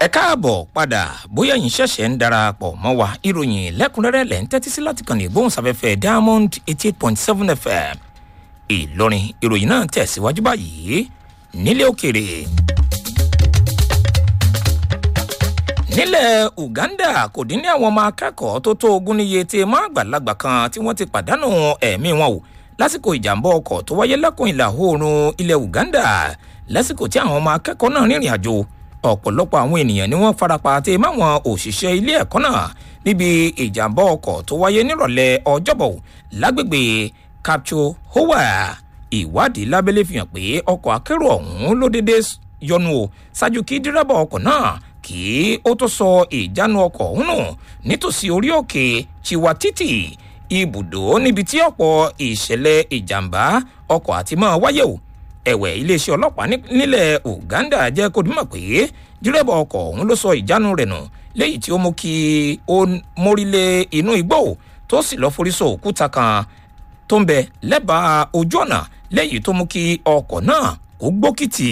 ẹ káàbọ̀ padà bóyá yín ṣẹ̀ṣẹ̀ ń darapọ̀ mọ́ wa ìròyìn lẹ́kùnrẹ́rẹ́ lẹ́ ń tẹ́tí sí láti kàn ní ìgbóhùnsáfẹ́fẹ́ diamond eighty eight point seven fm ìlọrin ìròyìn náà tẹ̀síwájú báyìí nílé òkèrè. nílẹ̀ uganda kò dín ní àwọn ọmọ akẹ́kọ̀ọ́ tó tó ogún níye tí mọ́ àgbàlagbà kan tí wọ́n ti pàdánù ẹ̀mí wọn o lásìkò ìjàmbá ọkọ̀ tó wáyé lẹ́kùn ìlà oòrùn ilẹ̀ uganda lásìkò tí àwọn ọmọ akẹ́kọ̀ọ́ náà rìnrìn àjò ọ̀pọ̀lọpọ̀ àwọn ènìyàn ni wọ́n farapa tí máwọn òṣìṣẹ́ ilé ẹ̀kọ́ náà níbi ìjàmbá ọkọ̀ tó wáyé nírọ̀lẹ́ ọjọ́bọ̀ lágbègbè capcho howa ìwádìí lábẹ́lẹ́ fi hàn pé ọkọ̀ akérò ọ̀hún ló dédé yọnu o ṣáájú kí dírẹ́bà ọkọ̀ náà kí ó tó sọ ìjánu ọkọ̀ ọ̀hún nù nítòsí orí òkè chiwatiti ibùdó níbi tí ọ̀pọ̀ ìṣẹ̀lẹ̀ ìjàmbá ọkọ̀ àti máa wáyé o ẹ̀wẹ̀ iléeṣẹ́ ọlọ́pàá nílẹ̀ uganda jẹ́ kó dìmọ̀ pé dírẹ́bà ọkọ̀ ọ̀hún ló sọ ìjánu rẹ̀ nù léyìí tí ó mú kí ó mórílé inú igbó tó sì lọ́ forí sọ òkúta kan tó ń bẹ lẹ́bàá ojú ọ̀nà léyìí tó mú kí ọkọ̀ náà kó gbókìtì.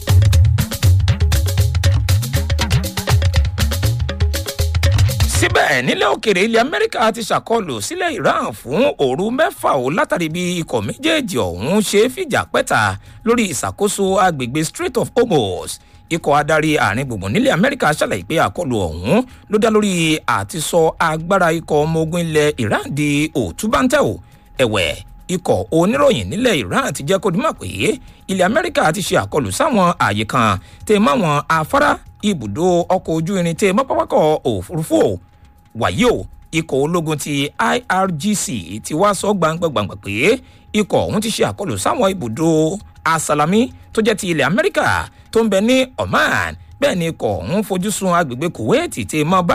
síbẹ̀ nílẹ̀ òkèrè ilẹ̀ amẹ́ríkà ti ṣàkọlù sílẹ̀ iran fún òru mẹ́fà ó látàrí bí ikọ̀ méjèèjì ọ̀hún ṣe fìjà pẹ́ta lórí ìṣàkóso agbègbè strait of hormuz ikọ̀ adarí àárín gbùngbùn nílẹ̀ amẹ́ríkà ṣàlàyé pé àkọlù ọ̀hún ló dá lórí àtisọ agbára ikọ̀ ọmọ ogun ilẹ̀ iran di òtúbáńtẹ́ ò ẹ̀wẹ̀ ikọ̀ oníròyìn nílẹ̀ iran ti jẹ́ kó dimọ̀ pé ilẹ̀ amẹ́ríkà ti ṣe àkọlù sáwọn ààyè kan tẹ̀ máwọn afárá ibùdó ọkọ̀ ojú irin tẹ̀ mọ́ pápákọ̀ òfurufú ò wàyí o ikọ̀ ológun ti irgc ti wá sọ gbangba-gbangba pé ikọ̀ ọ̀hún ti ṣe àkọlù sáwọn ibùdó asalami tó jẹ́ ti ilẹ̀ amẹ́ríkà tó ń bẹ ní oman bẹ́ẹ̀ ni ikọ̀ ọ̀hún fojú sun agbègbè kuwait ti mọ́ bá